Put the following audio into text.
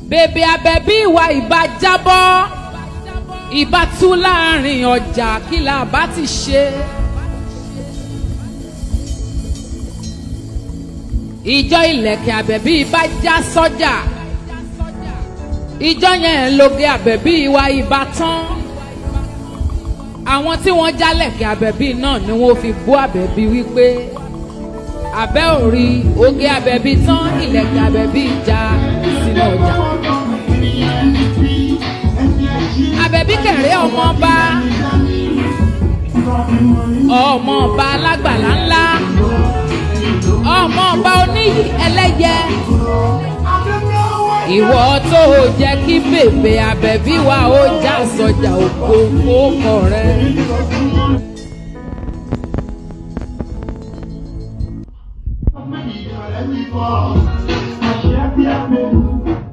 bèbè àbẹ̀bí ìwà ìbá jábọ́ ìbá tú láàrin ọjà kí la bá ti ṣe. ìjọ ìlẹ̀kẹ̀ àbẹ̀bí ìbá já sọ́jà ìjọ yẹn lóge àbẹ̀bí ìwà ìbá tán àwọn tí wọ́n jálẹ̀kẹ̀ àbẹ̀bí náà ni wọ́n fi bú àbẹ̀bí wípé àbẹ́ òrí oge àbẹ̀bí tán ìlẹ̀kẹ̀ àbẹ̀bí já sínú ọjà. àbẹ̀bí kẹ̀rẹ́ ọmọọba ọmọọba alágbàlá ńlá ọmọọba oníyì ẹlẹ́yẹ ìwọ tó o jẹ́ kí bèbè àbẹ̀bí wa ó já sọjà òkò kókó rẹ. Àṣẹ bí a mẹ́rin.